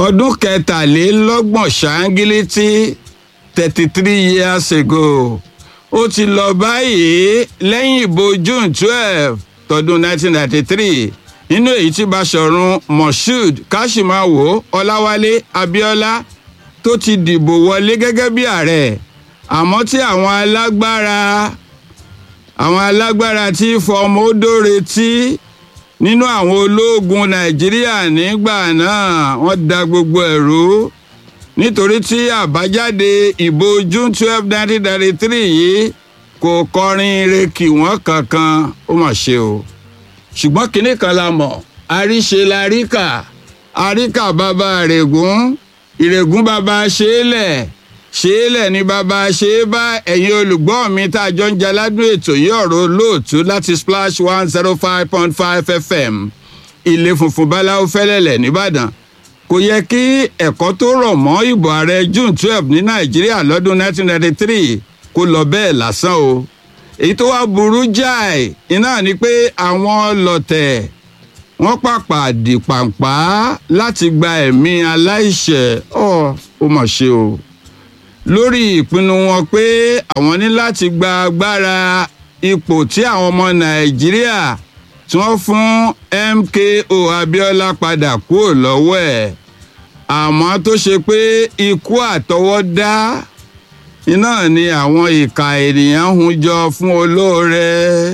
ọdún kẹtàlélọ́gbọ̀n ṣáńgílítì thirty three years ago ó ti lọ báyìí lẹ́yìn ìbò june twelve tọdún nineteen ninety three nínú èyí tí Báṣọ̀run Moshood Káṣímáwò Ọláwálé Abíọ́lá tó ti dìbò wọlé gẹ́gẹ́ bí ààrẹ àmọ́ tí àwọn alágbára àwọn alágbára tí fọmọ odò retí nínú àwọn ológun Nàìjíríà nígbà náà wọ́n da gbogbo ẹ̀rú nítorí tí àbájáde ìbò June twelve nineteen ninety three yìí kò kọrin ire kì wọ́n kankan ó mà ṣe o ṣùgbọ́n kinní kan la mọ̀ àríṣe la ríkà àríkà bàbá règún ìrègùn bàbá ṣeélẹ̀ ṣeélẹ̀ ni bàbá ṣe é bá ẹ̀yin olùgbọ́ mi tá a jọ ń jaládùn ètò yìí ọ̀rọ̀ olóòtú láti splash one zero five point five fm ilé funfun báláwo fẹ́lẹ́lẹ̀ nìbàdàn kò yẹ kí ẹ̀kọ́ tó rọ̀ mọ́ ìbò ààrẹ june twelve ní nàìjíríà lọ́dún nineteen ninety three kó lọ bẹ́ẹ̀ lásán o èyí tó wá burú jáì iná ni pé àwọn ọlọ̀tẹ̀ wọ́n pàpà dìpàǹpá láti gba ẹ̀mí aláìṣẹ̀ ọ̀ ó mà ṣe o lórí ìpinnu wọn pé àwọn ní láti gba agbára ipò tí àwọn ọmọ nàìjíríà tí wọ́n fún MKO Abiola padà kúrò lọ́wọ́ ẹ̀ àmọ́ tó ṣe pé ikú àtọwọ́dá iná ni àwọn ìka ènìyàn hun jọ fún olóore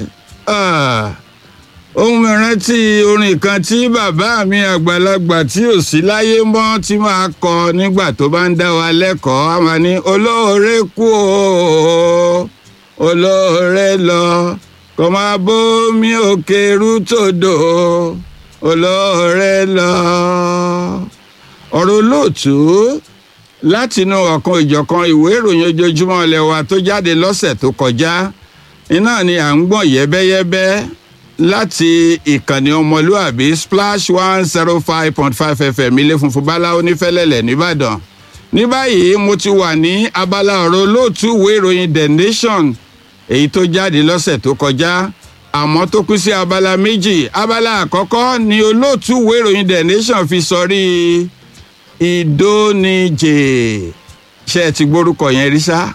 ohun mi rántí orin kan tí bàbá mi àgbàlagbà tí ò sí láyé mọ́ tí máa kọ nígbà tó bá ń dá wa lẹ́kọ̀ọ́ a máa ní olóore kú o olóore lọ kò máa bómi òkè rútòdò olóore lọ ọ̀rọ̀ olóòtú látinú ọ̀kan ìjọ̀kan ìwé ìròyìn ojoojúmọ́ ilé wa tó jáde lọ́sẹ̀ tó kọjá iná ni à ń gbọ̀n yẹ́bẹ́yẹ́bẹ́ láti ìkànnì ọmọlúàbí splash one zero five point five fm ilé funfun báláwo nífẹ̀lẹ́lẹ̀ nìbàdàn ní báyìí mo ti wà ní abala ọ̀rọ̀ olóòtú ìwé ìròyìn the nation èyí tó jáde lọ́sẹ̀ tó kọjá àmọ́ tó kú sí abala méjì abala àkọ́kọ́ ni olóòtú ìwé ìròyìn the nation fi sọrí ìdóníjè ṣe ẹ ti gbórúkọ yẹn rí sá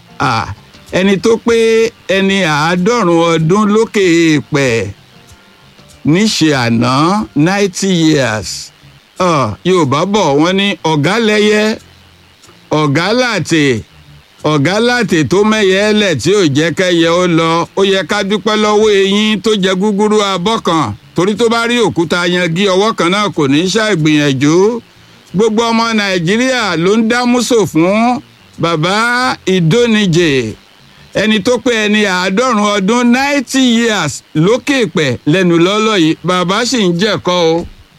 ẹni tó pé ẹni àádọ́rùn ọdún lókè èèpẹ̀ níṣe àná ninety years yorùbá bọ̀ wọ́n ní ọ̀gá lẹ́yẹ ọ̀gá làtè ọ̀gá làtè tó mẹ́yẹ lẹ̀ tí ò jẹ́ kẹ́yẹ ó lọ ó yẹ ká dúpẹ́ lọ́wọ́ eyín tó jẹ gúgúrú abọ́ kan torí tó bá rí òkúta yangi ọwọ́ kan náà kò ní í ṣàìgbìyànjú gbogbo ọmọ nàìjíríà ló ń dá músò fún bàbá ìdóníjè ẹni tó pé ẹni àádọ́rùn ọdún ninety years lókè pẹ̀ lẹ́nu lọ́lọ́ yìí bàbá sì ń jẹ̀kọ́ o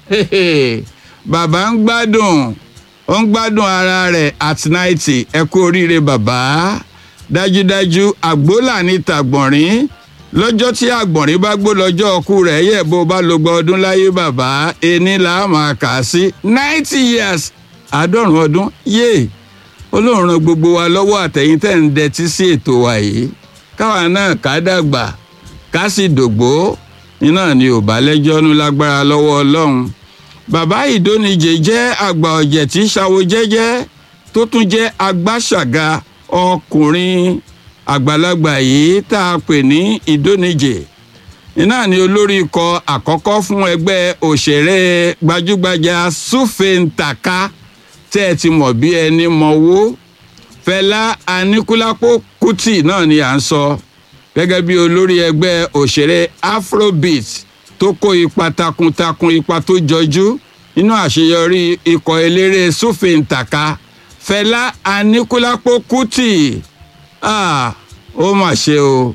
bàbá ń gbádùn ó ń gbádùn ara rẹ̀ at ninety ẹ kú oríire bàbá dájúdájú àgbólà ní tàgbọ̀nrín lọ́jọ́ tí àgbọ̀nrín bá gbó lọ́jọ́ ọkú rẹ̀ yẹ̀ bó bá lo gba ọdún láyé bàbá ẹni là á máa kà á sí ninety years àádọ́rùn ọdún yéè ọlọ́run ran gbogbo wa lọ́wọ́ àtẹ̀yìn tẹ̀ ń dẹtí sí ètò wa yìí káwa náà ká dàgbà ká sì dògbó iná ni ò bá lẹ́jọ́ nú lágbára lọ́wọ́ ọlọ́run bàbá ìdóníjẹ jẹ́ àgbà ọ̀jẹ̀ tí ṣàwo jẹ́jẹ́ tó tún jẹ́ agbáṣàga ọkùnrin àgbàlagbà yìí tá a pè ní ìdóníjẹ iná ni olórí ikọ̀ àkọ́kọ́ fún ẹgbẹ́ òṣèré gbajúgbajà Sùfèǹtàkà tẹ́ ẹ ti mọ̀ bí ẹni mọ̀wó Fẹlá Aníkúlápó Kútì náà ni à ń sọ gẹ́gẹ́ bí olórí ẹgbẹ́ òṣèré Afrobeat tó kó ipa takuntakun ipa tó jọjú nínú àṣeyọrí ikọ̀ eléré Sùfèǹtàkà Fẹlá Aníkúlápó Kútì ah ó mà ṣe o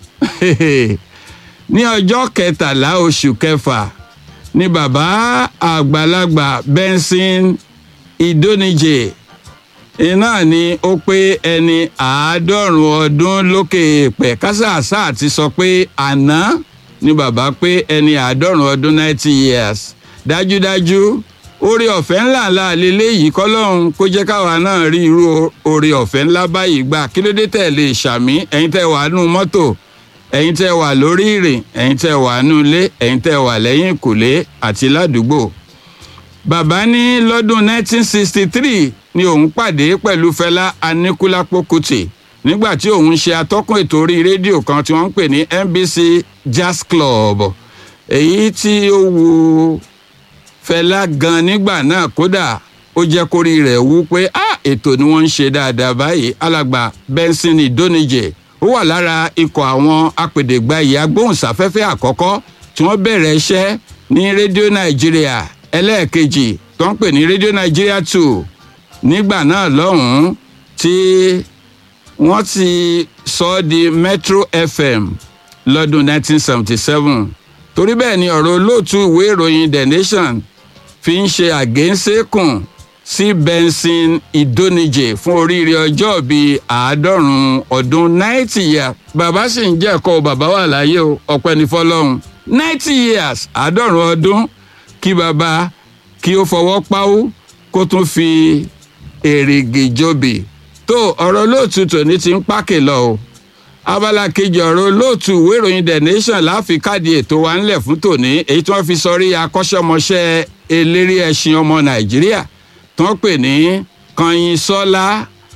ní ọjọ́ kẹtàlá oṣù kẹfà ni bàbá àgbàlagbà Benson ìdóníjè iná ni ó pé ẹni àádọ́rùn ọdún lókè èèpẹ̀ kásàásà ti sọ pé àná ni bàbá pé ẹni àádọ́rùn ọdún ninety years dájúdájú oore ọ̀fẹ́ ńlá ńlá lélẹ́yìí kọ́lọ́hún kó jẹ́ káwa náà rí irú oore ọ̀fẹ́ ńlá báyìí gbà kí ló dé tẹ̀ lè ṣàmì ẹ̀yin tẹ́ wà nù mọ́tò ẹ̀yin tẹ́ wà lórí ìrìn ẹ̀yin tẹ́ wà nù ilé ẹ̀yin tẹ́ wà lẹ́yìn ìkùlé àti ládùúgbò bàbá ní lọ́dún 1963 ni òun pàdé pẹ̀lú Fẹlá Aníkúlápó Kútì nígbà tí òun ṣe atọ́kùn ètò orí rédíò kan tí wọ́n ń pè ní NBC Jazz Club èyí tí ó wu Fẹlá gan nígbà náà kódà ó jẹ́ kórí rẹ̀ wú pé ah ètò ni wọ́n ń ṣe dáadáa báyìí alàgbà Benson Idonije ó wà lára ikọ̀ àwọn apèdègbàyè agbóhùnsáfẹ́fẹ́ àkọ́kọ́ tí wọ́n bẹ̀rẹ̀ iṣẹ́ ní rédíò Nàìjíríà ẹlẹ́ẹ̀kejì tó ń pè ní rédíò Nàìjíríà two nígbà náà lọ́hùn-ún tí wọ́n ti sọ ọ́ di Metro FM lọ́dún 1977 torí bẹ́ẹ̀ ni ọ̀rọ̀ olóòtú ìwé ìròyìn The Nation fi ń ṣe àgéńsékùn sí Benson Idonije fún oríire ọjọ́ bíi àádọ́rùn-ún ọdún ninety years bàbá sì ń jẹ́ ẹ̀kọ́ bàbá wà láyé o ọpẹ́ ní fọlọ́run ninety years àádọ́rùn-ún ọdún kí bàbá kí ó fọwọ́ páwó kó tún fi èrìgì jòbì tó ọ̀rọ̀ olóòtú tòní ti ń pákè lọ o abala kejì ọ̀rọ̀ olóòtú ìwé ìròyìn The Nation láfi káàdì ètò wa ńlẹ̀ fún tòní èyí tí wọ́n fi sọrí akọ́ṣẹ́mọṣẹ́ eléré ẹṣin ọmọ Nàìjíríà tí wọ́n pè ní Kanyinṣọ́lá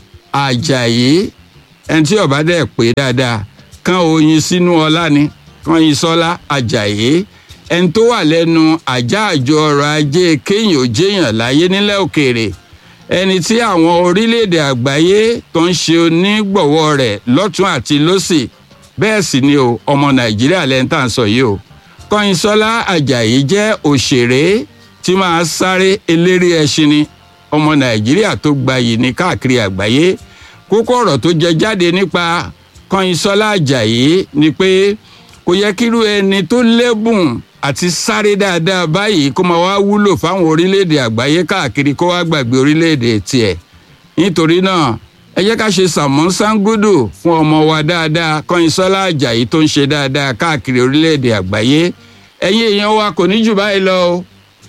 Àjàyí ẹni tí ọba dẹ̀ pé dáadáa kan oyin sínú ọlá ni Kanyinṣọ́lá Àjàyí ẹni tó wà lẹ́nu àjá àjọ ọrọ̀ ajé kéèyàn ò jéèyàn láyé nílẹ̀ òkèèrè ẹni tí àwọn orílẹ̀-èdè àgbáyé tó ń ṣe onígbọ̀wọ́ rẹ̀ lọ́tún àti lọ́sì bẹ́ẹ̀ sì ni o ọmọ nàìjíríà lẹ́ni tá à ń sọ yìí o kọ́yìnsọ́lá àjàyí jẹ́ òṣèré tí máa sáré eléré ẹṣin ni ọmọ nàìjíríà tó gbayì ní káàkiri àgbáyé kókó ọ̀rọ̀ tó jẹ jáde nípa kọ́yìnsọ́lá àjàyí ni pé kò yẹ kírú ẹni tó lẹ́bùn àti sáré dáadáa báyìí kó máa wá wúlò fáwọn orílẹ̀-èdè àgbáyé káàkiri kó wá gbàgbé orílẹ̀-èdè tiẹ̀ nítorí náà ẹ jẹ́ ká ṣe sàmọ́ sangudu fún ọmọ wa dáadáa Kọ́yìnsọ́lá Àjàyí tó ń ṣe dáadáa káàkiri orílẹ̀-èdè àgbáyé ẹ̀yin èèyàn wa kò ní jù báyìí lọ o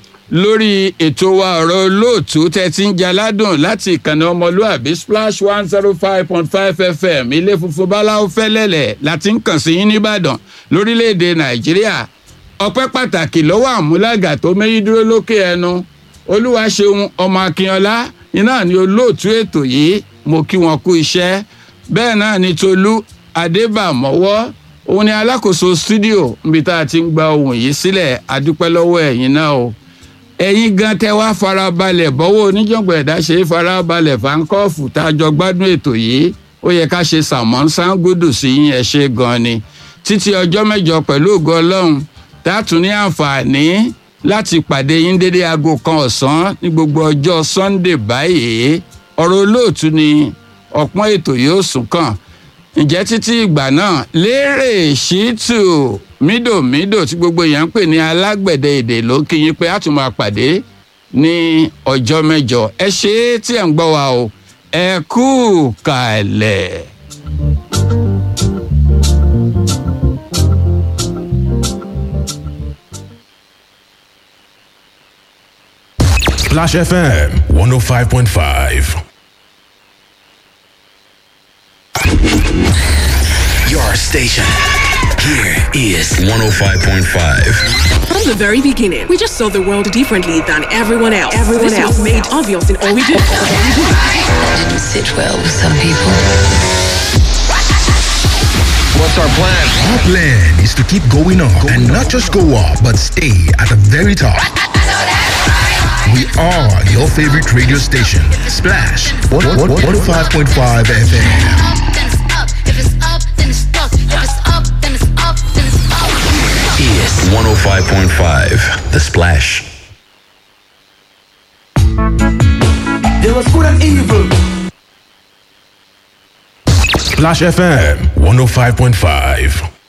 lórí ètò wa ọ̀rọ̀ olóòtú tẹ́ ti ń jaládùn láti ìkànnì ọmọlúàbí splash one zero five point five fm ilé funfun báláwo fẹ́lẹ́lẹ̀ láti ń kàn sí yín nìbàdàn lórílẹ̀‐èdè nàìjíríà ọpẹ́ pàtàkì lọ́wọ́ àmúlàgà tó méjì dúró lókè ẹnu olúwaṣeun ọmọ akínọlá iná ni olóòtú ètò yìí mo kí wọn kú iṣẹ́ bẹ́ẹ̀ náà ni tolú adébàmọ́wọ́ òun ni alákòóso stúdíò níbi tá a ti ń gba ohùn yìí sílẹ̀ adúpẹ́ lọ́wọ́ ẹ̀yin náà o ẹ̀yin gan tẹ́ wá farabalẹ̀ bọ́wọ́ oníjàngbọ̀n ẹ̀dá ṣe é farabalẹ̀ fáńkọ́ọ̀fù tá a jọ gbádùn ètò yìí ó yẹ ká ṣe sàmọ́n sáńgódù sí yín ẹ ṣe gan ni títí ọjọ́ mẹ́jọ pẹ̀lú ògo ọlọ́run tá a tún ní àǹfààní láti pàdé yín dédé aago kan ọ̀sán ní gbogbo ọjọ́ sunday báyìí ọ̀rọ̀ olóòtú ni ọ̀pọ̀n ètò yóò sùn kàn ǹjẹ́ títí ìgbà náà lérè ṣìtù mídòmídò tí gbogbo èèyàn ń pè ní alágbẹ̀dẹ èdè ló kí yín pé a tún máa pàdé ní ọjọ́ mẹ́jọ ẹ ṣe é tí ẹ̀ ń gbọ́ wa o ẹ kú kàlẹ̀. Splash FM 105.5. Your station. Here is 105.5. From the very beginning, we just saw the world differently than everyone else. Everyone this else was made obvious in all we do. didn't sit well with some people. What's our plan? Our plan is to keep going up and not just go up, but stay at the very top. We are your favorite radio station, Splash 105.5 FM. then it's up. If it's up, then it's stuck. If it's up, then it's up, then it's up. Is 105.5. The Splash. There was good and evil. Splash FM 105.5.